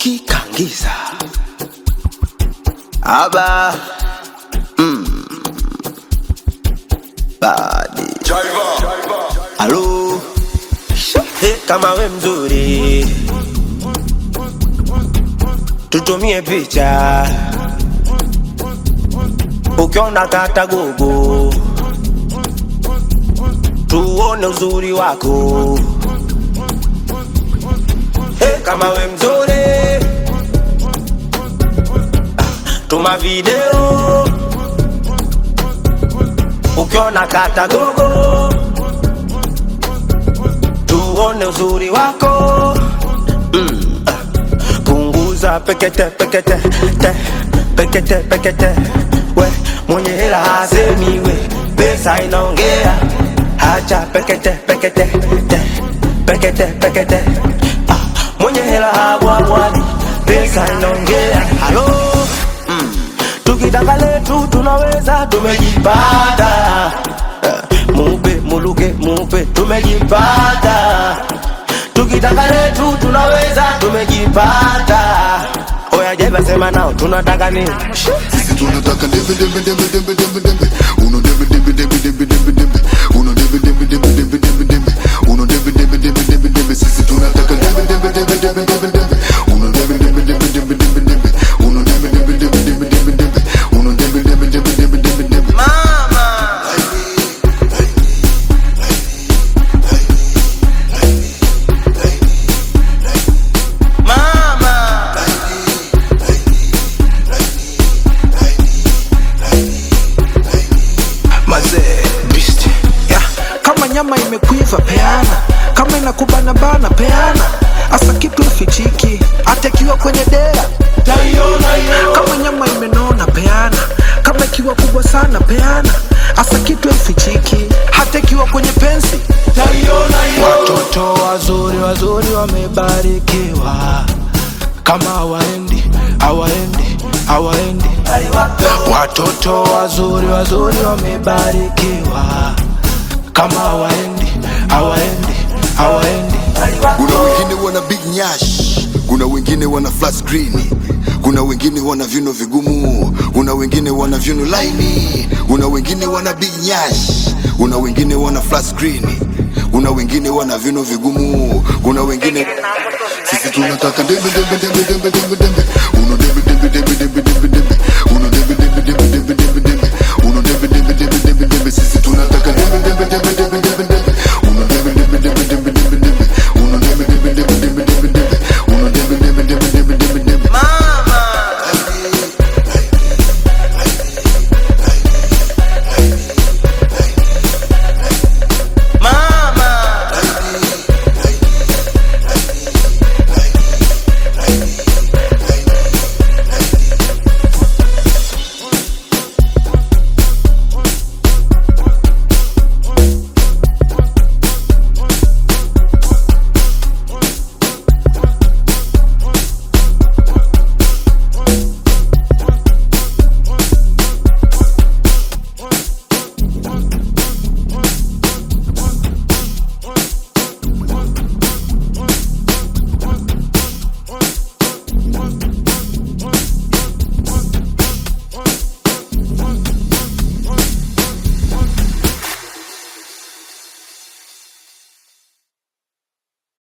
ukikangiza aba mm. badi alo hey, kama we mzuri tutumie picha ukiona kata gogo tuone uzuri wako hey, kama we mzuri tuma video ukiona kata gogo tuone uzuri wako mm. punguza pekete pekete te, pekete pekete we mwenye hela hasemi we pesa inaongea hacha pekete pekete te, pekete pekete ah, mwenye hela habwabwadi pesa inaongea halo mm. tukitaka letu tunaweza tumejipata Eh, mupe muluke mupe tumejipata tukitaka letu tunaweza tumejipata oya jeba sema nao tunataka nini Sisi tunataka dembe dembe dembe dembe dembe dembe uno dembe dembe dembe dembe dembe dembe uno dembe dembe dembe dembe dembe dembe uno dembe dembe dembe dembe dembe sisi tunataka dembe dembe dembe dembe dembe dembe uno dembe dembe dembe dembe dembe dembe uno dembe dembe dembe dembe dembe dembe uno dembe dembe dembe dembe dembe dembe mazee beast yeah. kama nyama imekuiva peana kama inakubana bana peana hasa kitu ifichiki hata ikiwa kwenye dea kama nyama imenona peana kama ikiwa kubwa sana peana hasa kitu ifichiki hata ikiwa kwenye pensi watoto wazuri wazuri wamebarikiwa kama hawaendi hawaendi hawaendi watoto wazuri wazuri wamebarikiwa kama hawaendi hawaendi hawaendi kuna wengine wana big nyash kuna wengine wana flat screen kuna wengine wana vyuno vigumu kuna wengine wana vyuno laini kuna wengine wana big nyash kuna wengine wana flat screen kuna wengine wana vyuno vigumu kuna wengine sisi tunataka dembe dembe dembe dembe dembe dembe uno dembe dembe dembe dembe dembe dembe